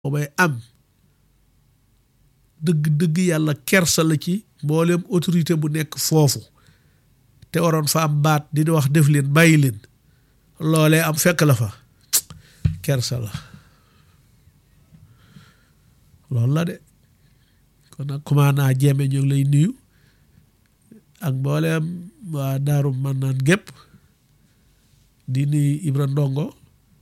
boobay am dëgg dëgg yàlla kersa la ci mboolem autorité bu nekk foofu te waroon fa am baat di wax def leen bàyyi leen loolee am fekk la fa kersa la loolu la de kon nag commandant Jéeme ñu ngi lay nuyu ak mbooleem waa daaru man naan gépp di nuyu Ibra Ndongo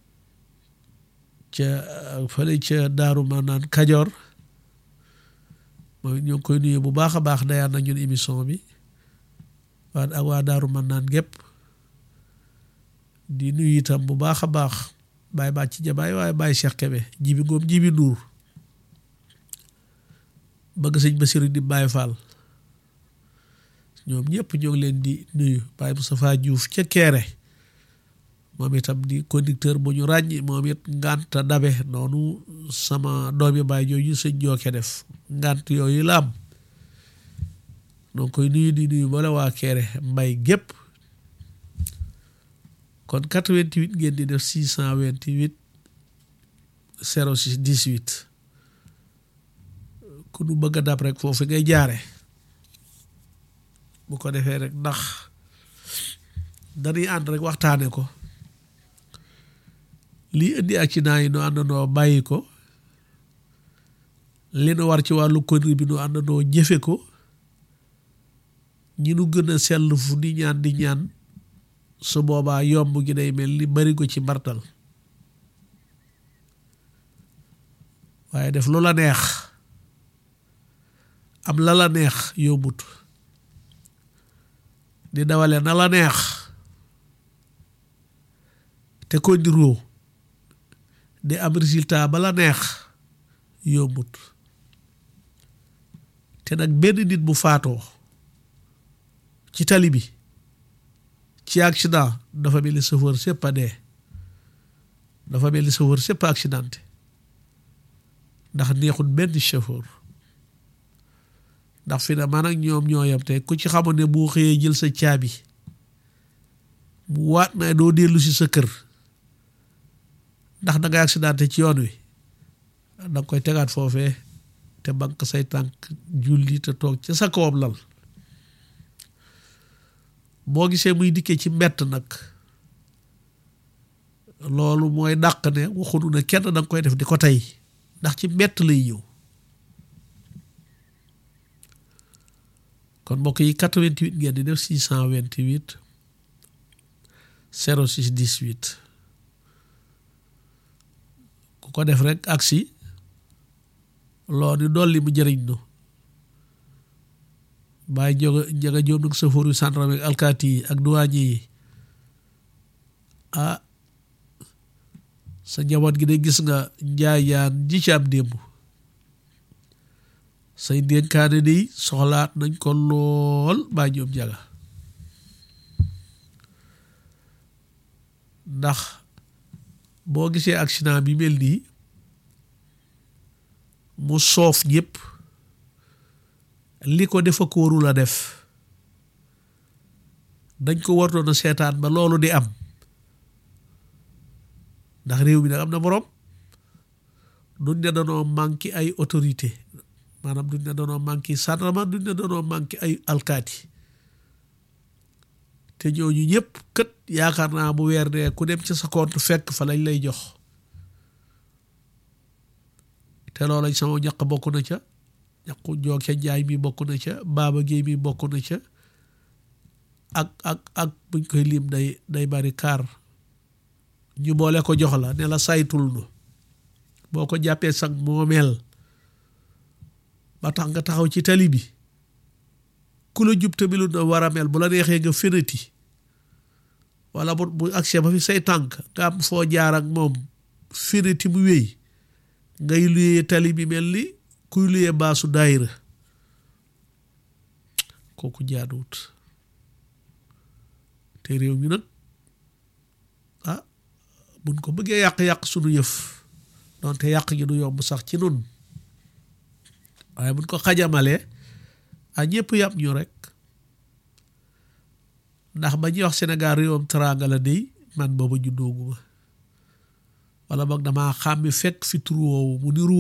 ca fële ca daaru man naan Kajoor mooy ñu ngi koy nuyu bu baax a baax dayaan na ñun émission bi waa ak waa daaru man naan gépp di nuyu itam bu baax a baax Baye Bàcc Jabaay waaye Baye Cheikh Kebe jibi ngoom jibi nuur bëgg sëñ Basiru di Baye Fall ñoom ñëpp ñoo ngi leen di nuyu Baye Moustapha Diouf ca Keere moom itam di conducteur bu ñu ràññi moom it ngànta dabe noonu sama doomi baay jooju sëñ jooke def ngànt yooyu la am donc koy nuyu di nuyu bala waa Keere mbay gépp kon 88 ngeen di def 628 06 18 ku nu bëgg a dab rek foofu ngay jaare bu ko defee rek ndax dañuy ànd rek waxtaane ko lii indi accident yi nu àndandoo bàyyi ko li nu war ci wàllu conduite bi nu àndandoo jëfe ko ñi nu gën a sell fu di ñaan di ñaan su boobaa yomb gi day mel ni bari ko ci mbartal waaye def lu la neex am la la neex yombut di dawale na la neex te ko ndiroo di am résultat ba la neex yombut te nag benn nit bu faatoo ci tali bi ci accident dafa mel ni chauffeur sépp a dee dafa mel ni chauffeur sépp a accidenté ndax neexut benn chauffeur ndax fi ne man ak ñoom ñoo yem te ku ci xamoon ne boo xëyee jël sa caabi mu waat na doo dellu si sa kër ndax da ngay accidenté ci yoon wi da nga koy tegaat foofee te banque say tànk julli te toog ca sa kawam lal boo gisee muy dikkee ci mbett nag loolu mooy dàq ne waxunu ne kenn da nga koy def di ko tey ndax ci mbett lay ñëw kon mbokk yi 88 ngeen di def 628 06 18 ku ko def rek aksi loolu dolli mu jëriñ nu bàyyi njoga njaga joom nag safoor yu sàndarame ak alkaati yi ak duwaañi yi ah sa njaboot gi de gis nga njaayaan ji ci am démb say dénkaane ni soxlaat nañ ko lool bàyyi ñoom njaga ndax boo gisee accident bi mel nii mu soof ñëpp li ko defa ko warul a def dañ ko wartoon a seetaan ba loolu di am ndax réew mi nag am na boroom duñ ne danoo manqué ay autorité maanaam duñ ne danoo manqué sàndarma duñ ne danoo manqué ay alkaati te ñooñu ñëpp kët yaakaar naa bu weer dee ku dem ci sa compte fekk fa lañ lay jox te loolañ sama ñaq bokk na ca ñaqu jooke njaay mi bokk na ca baaba géey mi bokk na ca ak ak ak buñ koy lim day day bari kaar ñu boole ko jox la ne la saytul nu boo ko jàppee sag moomeel ba tax nga taxaw ci tali bi ku la jub tamilu na war a mel bu la neexee nga fenati wala bu bu accès ba fi say tànk nga am foo jaar ak moom fenati mu wéy ngay luyee tali bi mel ni kuy luyee baasu daayira kooku jaaduwut te réew mi nag ah buñ ko bëggee yàq-yàq sunu yëf donte yàq gi du yomb sax ci nun waaye buñ ko xajamalee a ñëpp yàpp ñu rek ndax ba ñuy wax Sénégal réewam teraanga la dey man booba juddooguma wala boog damaa xàmmi fekk fi tur woowu mu niru